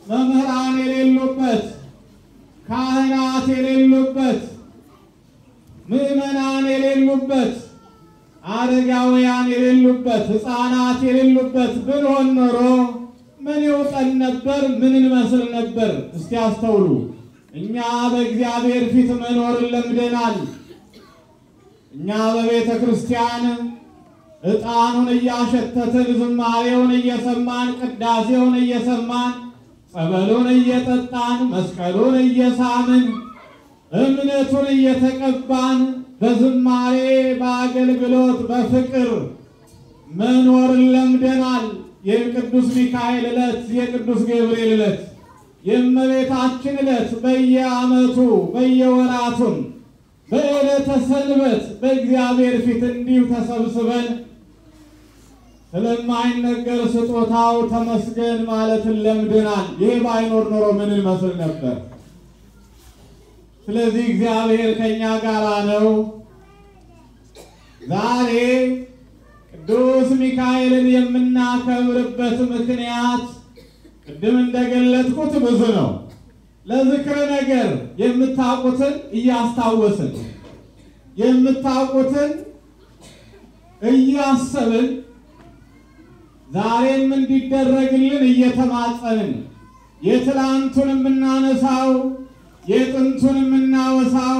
መምህራን የሌሉበት፣ ካህናት የሌሉበት፣ ምዕመናን የሌሉበት፣ አረጋውያን የሌሉበት፣ ሕፃናት የሌሉበት ብንሆን ኖሮ ምን ይውጠን ነበር? ምን እንመስል ነበር? እስቲ አስተውሉ። እኛ በእግዚአብሔር ፊት መኖርን ለምደናል። እኛ በቤተ ክርስቲያን ዕጣኑን እያሸተትን ዝማሬውን እየሰማን ቅዳሴውን እየሰማን ጸበሉን እየጠጣን መስቀሉን እየሳምን እምነቱን እየተቀባን በዝማሬ በአገልግሎት በፍቅር መኖርን ለምደናል። የቅዱስ ሚካኤል ዕለት፣ የቅዱስ ገብርኤል ዕለት፣ የእመቤታችን ዕለት በየዓመቱ በየወራቱን በዕለተ ሰንበት በእግዚአብሔር ፊት እንዲሁ ተሰብስበን ስለማይነገር ስጦታው ተመስገን ማለትን ለምደናል። ይሄ ባይኖር ኖሮ ምን እንመስል ነበር? ስለዚህ እግዚአብሔር ከእኛ ጋር ነው። ዛሬ ቅዱስ ሚካኤልን የምናከብርበት ምክንያት ቅድም እንደገለጥኩት ብዙ ነው። ለዝክረ ነገር የምታውቁትን እያስታወስን የምታውቁትን እያሰብን ዛሬም እንዲደረግልን እየተማጸንን የትላንቱን የምናነሳው የጥንቱን የምናወሳው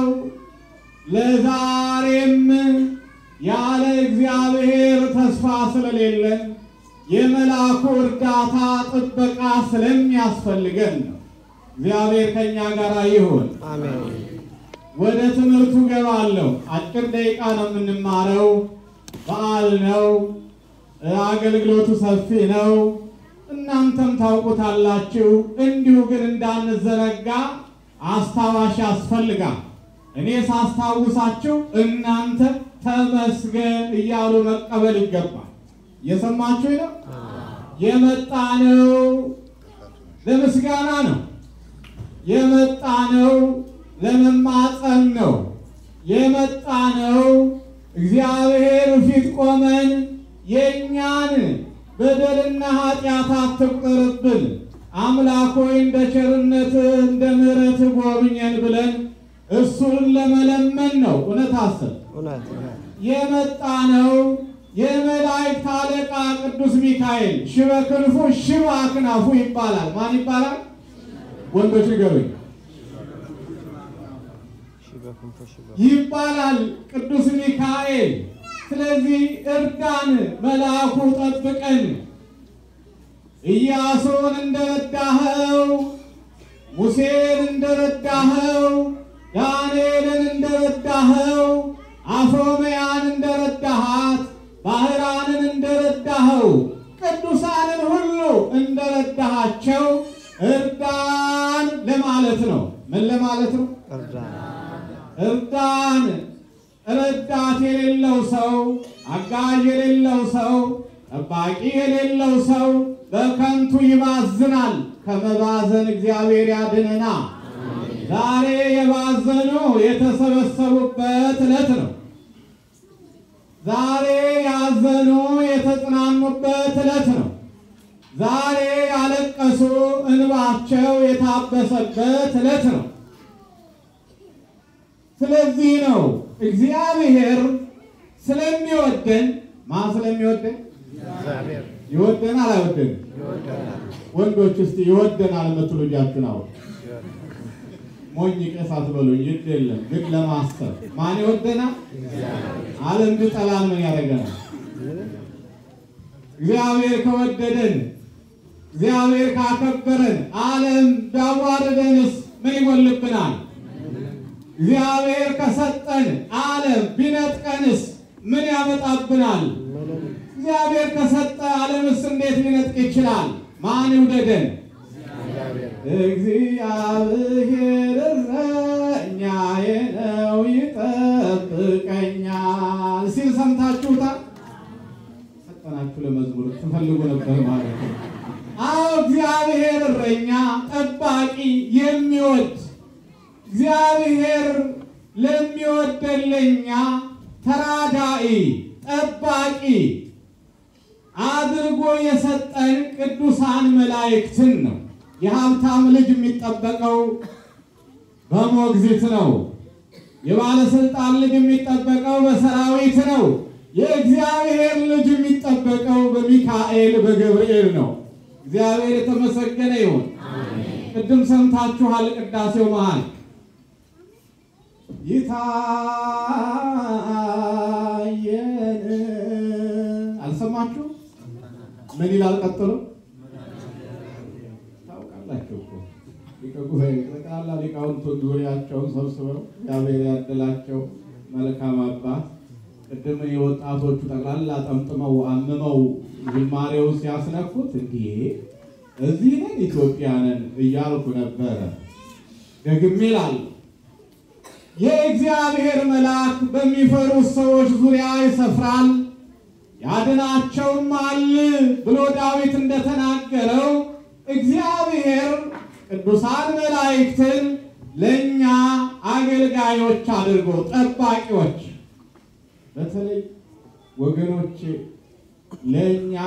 ለዛሬም ያለ እግዚአብሔር ተስፋ ስለሌለን የመልአኩ እርዳታ ጥበቃ ስለሚያስፈልገን ነው። እግዚአብሔር ከእኛ ጋር ይሁን። አሜን። ወደ ትምህርቱ ገባለሁ። አጭር ደቂቃ ነው የምንማረው። በዓል ነው። አገልግሎቱ ሰፊ ነው። እናንተም ታውቁታላችሁ። እንዲሁ ግን እንዳንዘነጋ አስታዋሽ ያስፈልጋል። እኔ ሳስታውሳችሁ እናንተ ተመስገን እያሉ መቀበል ይገባል። እየሰማችሁ ነው። የመጣ ነው ለምስጋና ነው። የመጣ ነው ለመማፀን ነው። የመጣ ነው እግዚአብሔር ፊት ቆመን የእኛን በደልና ኃጢአት አትቁጠርብን አምላክ ሆይ እንደ ቸርነትህ እንደ ምሕረትህ ጎብኘን ብለን እሱን ለመለመን ነው። እውነት አስብ እውነት እውነት የመጣ ነው የመላእክት አለቃ ቅዱስ ሚካኤል ሽበ ክንፉ ሽበ አክናፉ ይባላል። ማን ይባላል? ወንዶች ንገሩኝ። ሺህ በክንፎ ሺህ በ- ይባላል ቅዱስ ሚካኤል። ስለዚህ እርዳን፣ መልአኩ ጠብቀን። ኢያሱን እንደረዳኸው፣ ሙሴን እንደረዳኸው፣ ዳንኤልን እንደረዳኸው፣ አፎምያን እንደረዳሃት፣ ባህራንን እንደረዳኸው፣ ቅዱሳንን ሁሉ እንደረዳሃቸው እርዳን ለማለት ነው። ምን ለማለት ነው? እርዳን እርዳን። ረዳት የሌለው ሰው፣ አጋዥ የሌለው ሰው፣ ጠባቂ የሌለው ሰው በከንቱ ይባዝናል። ከመባዘን እግዚአብሔር ያድነና። ዛሬ የባዘኑ የተሰበሰቡበት ዕለት ነው። ዛሬ ያዘኑ የተጽናኑበት ዕለት ነው። ዛሬ ያለቀሱ እንባቸው የታበሰበት ዕለት ነው። ስለዚህ ነው እግዚአብሔር ስለሚወደን ማን ስለሚወደን እግዚአብሔር ይወደናል አይወደንም? ይወደናል ወንዶች እስቲ ይወደናል የምትሉ እጃችሁን አውጡ። ይወደናል። ሞኝ ቄስ አትበሉኝ፣ ግድ የለም ግን ለማሰብ ማን ይወደናል? ዓለም ቢጠላን ምን ያደርገናል? እግዚአብሔር ከወደደን እግዚአብሔር ካከበረን ዓለም ቢያዋርደንስ ምን ይጎልብናል? እግዚአብሔር ከሰጠን ዓለም ቢነጥቀንስ ምን ያመጣብናል? ምንም እግዚአብሔር ከሰጠ ዓለምስ እንዴት ሊነጥቅ ይችላል? ማን ይውደደን? እግዚአብሔር እግዚአብሔር እረኛዬ ነው ይጠብቀኛል ሲል ሰምታችሁታል። ፈጠናችሁ ለመዝሙር ትፈልጉ ነበር ማለት ነው። አዎ እግዚአብሔር እረኛ፣ ጠባቂ፣ የሚወድ እግዚአብሔር ለሚወደን ለኛ ተራዳኢ፣ ጠባቂ አድርጎ የሰጠን ቅዱሳን መላእክትን ነው። የሀብታም ልጅ የሚጠበቀው በሞግዚት ነው። የባለስልጣን ልጅ የሚጠበቀው በሰራዊት ነው። የእግዚአብሔር ልጅ የሚጠበቀው በሚካኤል በገብርኤል ነው። እግዚአብሔር የተመሰገነ ይሁን። ቅድም ሰምታችኋል። ቅዳሴው መሃል ይታየን አልሰማችሁ? ምን ይላል ቀጥሎ? ታውቃላችሁ እኮ ሊቀ ጉባኤ ጠቅላላ ሊቃውንቱን ዙሪያቸውን ሰብስበው እግዚአብሔር ያደላቸው መልካም አባት ቅድም የወጣቶቹ ጠቅላላ ጠምጥመው አምመው ዝማሬው ሲያስነኩት እንዲህ እዚህ ነን ኢትዮጵያ ነን እያልኩ ነበረ። ደግሜ እላለሁ የእግዚአብሔር መልአክ በሚፈሩት ሰዎች ዙሪያ ይሰፍራል ያድናቸውማል ብሎ ዳዊት እንደተናገረው እግዚአብሔር ቅዱሳን መላእክትን ለእኛ አገልጋዮች አድርጎ ጠባቂዎች፣ በተለይ ወገኖች ለእኛ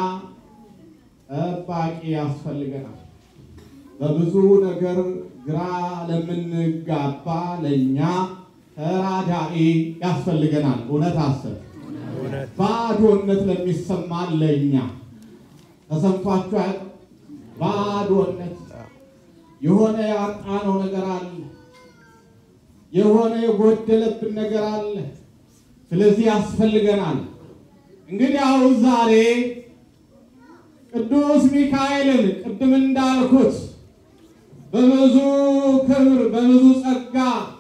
ጠባቂ ያስፈልገናል። በብዙ ነገር ግራ ለምንጋባ ለእኛ ተራዳኢ ያስፈልገናል። እውነት አስብ እውነት ባዶነት ለሚሰማን ለእኛ ተሰምቷችሁ አያውቅም? ባዶነት የሆነ ያጣነው ነገር አለ። የሆነ የጎደለብን ነገር አለ። ስለዚህ ያስፈልገናል። እንግዲህ አሁን ዛሬ ቅዱስ ሚካኤልን ቅድም እንዳልኩት በብዙ ክብር በብዙ ጸጋ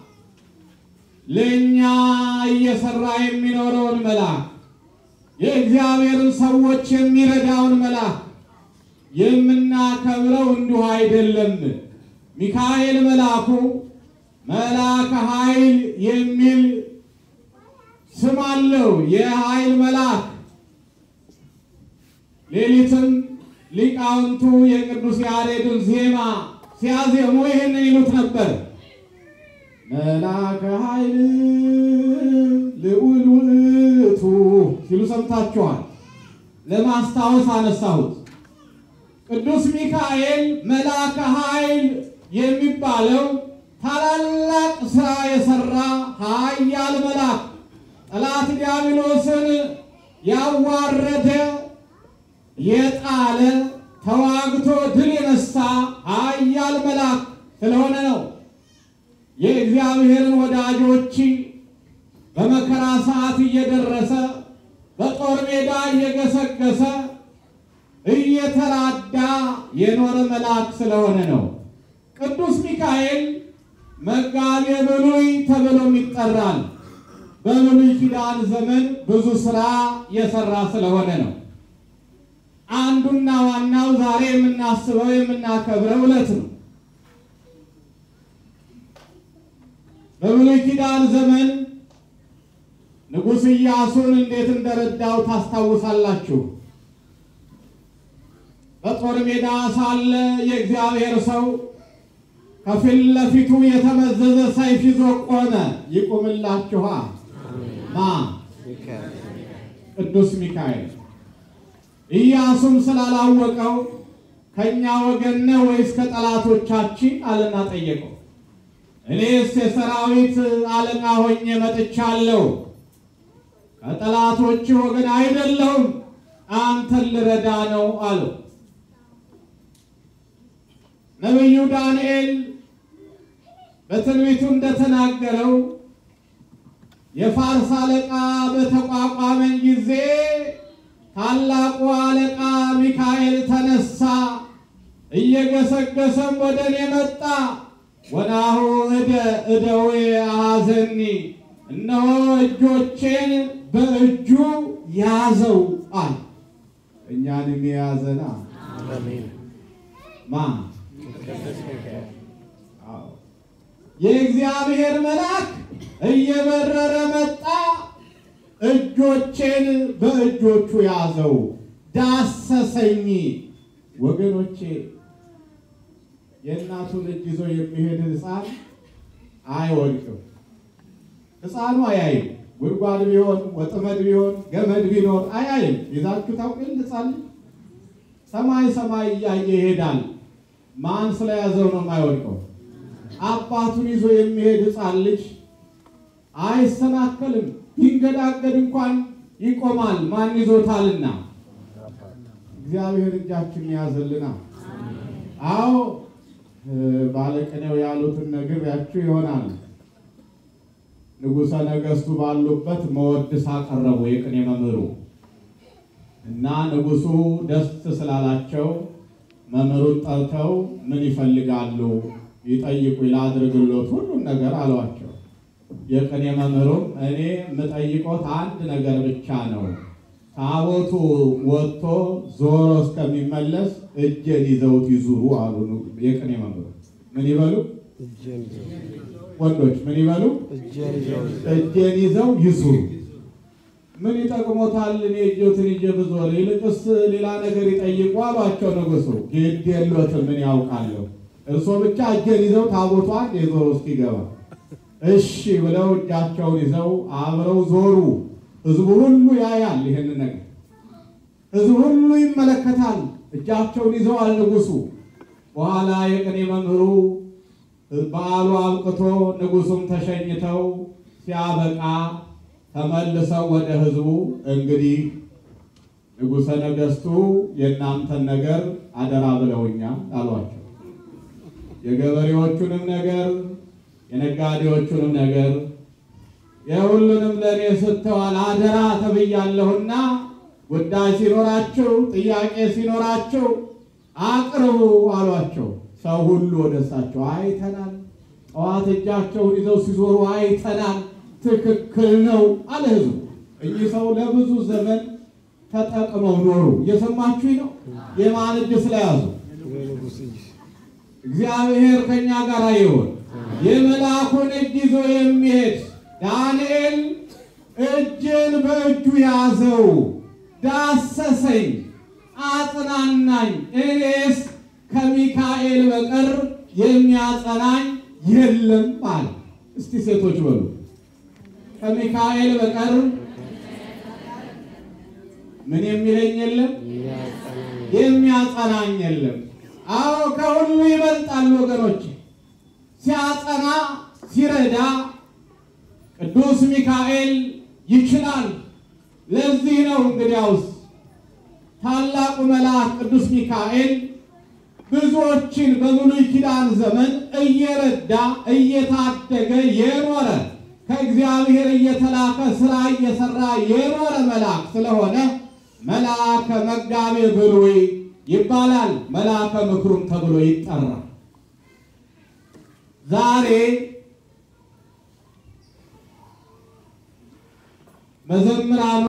ለእኛ እየሰራ የሚኖረውን መልአክ የእግዚአብሔርን ሰዎች የሚረዳውን መልአክ የምናከብረው እንዲሁ አይደለም። ሚካኤል መልአኩ መልአከ ኃይል የሚል ስም አለው። የኃይል መልአክ ሌሊትም ሊቃውንቱ የቅዱስ ያሬድን ዜማ ሲያዜሙ ይህንን ይሉት ነበር። መልአከ ኃይል ልዑል ውእቱ ሲሉ ሰምታችኋል። ለማስታወስ አነሳሁት። ቅዱስ ሚካኤል መልአከ ኃይል የሚባለው ታላላቅ ስራ የሰራ ኃያል መልአክ ጠላት ዲያብሎስን ያዋረደ የጣለ ተዋግቶ ድል የነሳ ኃያል መልአክ ስለሆነ ነው። የእግዚአብሔርን ወዳጆች በመከራ ሰዓት እየደረሰ በጦር ሜዳ እየገሰገሰ እየተራዳ የኖረ መልአክ ስለሆነ ነው። ቅዱስ ሚካኤል መጋቤ ብሉይ ተብሎም ይጠራል። በብሉይ ኪዳን ዘመን ብዙ ስራ የሰራ ስለሆነ ነው። አንዱና ዋናው ዛሬ የምናስበው የምናከብረው ዕለት ነው። በብሉይ ኪዳን ዘመን ንጉሥ ኢያሱን እንዴት እንደረዳው ታስታውሳላችሁ። በጦር ሜዳ ሳለ የእግዚአብሔር ሰው ከፊት ለፊቱ የተመዘዘ ሰይፍ ይዞ ቆመ። ይቁምላችኋ ማ ሚካኤል ቅዱስ ሚካኤል። ኢያሱም ስላላወቀው ከእኛ ወገን ነህ ወይስ ከጠላቶቻችን አለና ጠየቀው። እኔስ የሰራዊት አለቃ ሆኜ መጥቻለሁ፣ ከጠላቶች ወገን አይደለሁም፣ አንተን ልረዳ ነው አለው። ነቢዩ ዳንኤል በትንቢቱ እንደተናገረው የፋርስ አለቃ በተቋቋመን ጊዜ ታላቁ አለቃ ሚካኤል ተነሳ፣ እየገሰገሰም ወደ እኔ መጣ። ወናሁ እደ እደዌ አሐዘኒ፣ እነሆ እጆቼን በእጁ ያዘው አለ። እኛንም የያዘና አሜን። ማ ቅዱስ ሚካኤል አዎ የእግዚአብሔር መልአክ እየበረረ መጣ፣ እጆቼን በእጆቹ ያዘው፣ ዳሰሰኝ። ወገኖቼ የእናቱን እጅ ይዞ የሚሄድ ሕፃን አይወድቅም። ሕፃኑ አያይም። ጉድጓድ ቢሆን ወጥመድ ቢሆን ገመድ ቢኖር አያይም። ይዛችሁ ታውቅን ሕፃን ልጅ ሰማይ ሰማይ እያየ ይሄዳል። ማን ስለያዘው ነው የማይወድቀው? አባቱን ይዞ የሚሄድ ሕፃን ልጅ አይሰናከልም፣ ቢንገዳገድ እንኳን ይቆማል፣ ማን ይዞታልና። እግዚአብሔር እጃችን ያዘልና። አዎ ባለቅኔው ያሉትን ነግሬያችሁ ይሆናል። ንጉሠ ነገሥቱ ባሉበት መወድስ አቀረቡ የቅኔ መምህሩ እና ንጉሡ ደስ ስላላቸው መምህሩን ጠርተው ምን ይፈልጋሉ ይጠይቁ ላድርግሎት ሁሉን ነገር አሏቸው። የቅኔ መምህሩም እኔ የምጠይቆት አንድ ነገር ብቻ ነው፣ ታቦቱ ወጥቶ ዞሮ እስከሚመለስ እጄን ይዘውት ይዙሩ አሉ። የቅኔ መምህሩ ምን ይበሉ? እጄን ይዘው ወንዶች ምን ይበሉ? እጄን ይዘው እጄን ይዘው ይዙሩ። ምን ይጠቅሞታል? እኔ እጆትን ይዤ ብዞር፣ ይልቅስ ሌላ ነገር ይጠይቁ አሏቸው ንጉሡ። ግድ የሎትም ምን ያውቃለሁ፣ እርስዎ ብቻ እጄን ይዘው ታቦቷን የዞሮ እስኪገባ እሺ ብለው እጃቸውን ይዘው አብረው ዞሩ። ሕዝቡ ሁሉ ያያል ይህን ነገር፣ ሕዝቡ ሁሉ ይመለከታል። እጃቸውን ይዘዋል ንጉሡ። በኋላ የቅኔ መምህሩ በዓሉ አብቅቶ ንጉሡም ተሸኝተው ሲያበቃ ተመልሰው ወደ ሕዝቡ እንግዲህ ንጉሠ ነገሥቱ የእናንተን ነገር አደራ ብለውኛል አሏቸው። የገበሬዎቹንም ነገር የነጋዴዎቹንም ነገር የሁሉንም ለእኔ ስተዋል አደራ ተብያለሁና ጉዳይ ሲኖራችሁ ጥያቄ ሲኖራችሁ አቅርቡ አሏቸው። ሰው ሁሉ ወደ እሳቸው አይተናል፣ ጠዋት እጃቸውን ይዘው ሲዞሩ አይተናል፣ ትክክል ነው አለ ሕዝቡ። እኚህ ሰው ለብዙ ዘመን ተጠቅመው ኖሩ። እየሰማችሁ ነው። የማን እጅ ስለያዙ የንጉሥ እጅ እግዚአብሔር ከኛ ጋር ይሁን። የመልአኩን እጅ ይዞ የሚሄድ ዳንኤል እጄን በእጁ ያዘው፣ ዳሰሰኝ፣ አጽናናኝ። እኔስ ከሚካኤል በቀር የሚያጸናኝ የለም አለ። እስቲ ሴቶች በሉ ከሚካኤል በቀር ምን የሚለኝ የለም የሚያጸናኝ የሚያጸናኝ የለም። አዎ ከሁሉ ይበልጣል ወገኖች። ሲያጸና ሲረዳ ቅዱስ ሚካኤል ይችላል። ለዚህ ነው እንግዲያውስ ታላቁ መልአክ ቅዱስ ሚካኤል ብዙዎችን በብሉይ ኪዳን ዘመን እየረዳ እየታደገ የኖረ ከእግዚአብሔር እየተላከ ስራ እየሰራ የኖረ መልአክ ስለሆነ መልአከ መጋቤ ብሉይ ይባላል። መልአከ ምክሩም ተብሎ ይጠራል። ዛሬ መዘምራኑ